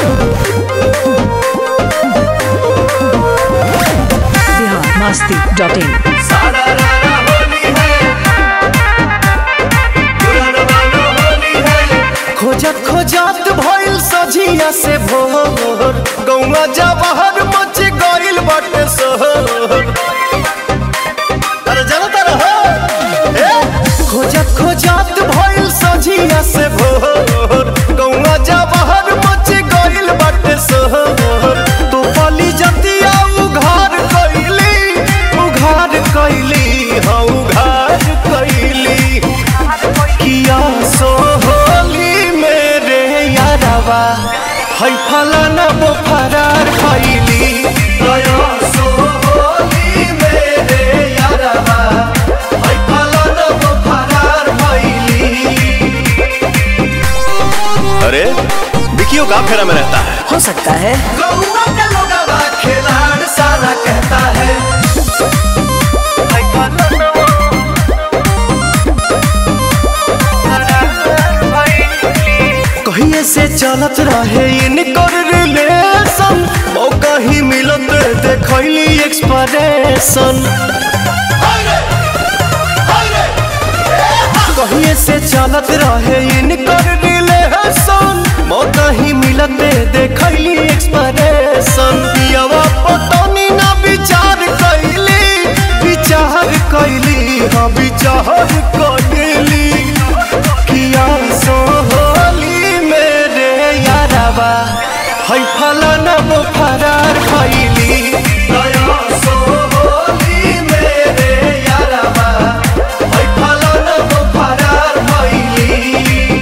Bihar Masti dot in सारा रारा होली है पुरनवानो होली है खोजत खोजत भइल सझिया से भोर गौवा जवाहर मच गइल बाटे शहर अरे जानता रहो ए खोजत खोजत भइल सझिया से भोर गौवा जवाहर मच गइल बाटे शहर तो पली जतिया उघार कइली उघार कइली हाँ उघार कइली किया सोहली मेरे यारवा है फलाना वो फरार खैली गया सोहली मेरे यारवा है फलाना वो फरार खैली अरे विकियो का फेरा में रहता है हो सकता है गौवा का लोगवा खिलाड़ सारा कहता है है फलाना वो कहिए से चलत रहे इनकर रिलेशन मौका ही मिलत देखैली एक्सप्रेशन कहिए से चलत रहे इनकर रिलेशन मौका ही मिलत देखैली एक्सप्रेशन पियवा पतनी ना विचार कैली विचार कैली हाँ विचार कैली किया सोहली मेरे यारवा है फलाना वो फरार खैली गया सोहली मेरे यारवा है फलाना वो फरार खैली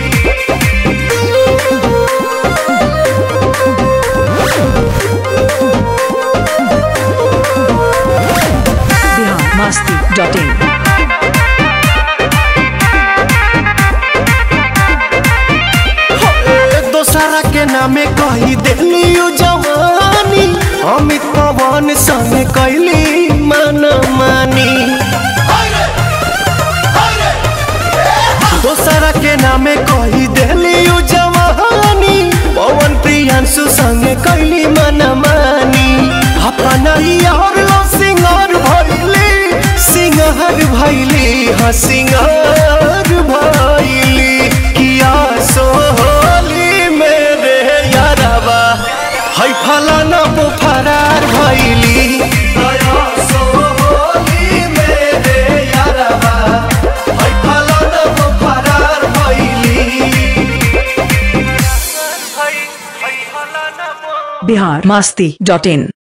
बिहार मस्ती डॉट इन दोसरा के नामे कही देली जवानी अमित पवन संग कैली मन मानी दोसरा के नामे कही देली जवानी पवन प्रियांशु संग कैली मन मानी अपना यार लो सिंगार भैली सिंगार भैली हाँ सिंगार भैली किया सोहली मेरे यारवा है फलाना वो फरार भैली गया सोहली मेरे यारवा है फलाना वो फरार भैली बिहार मस्ती डॉट इन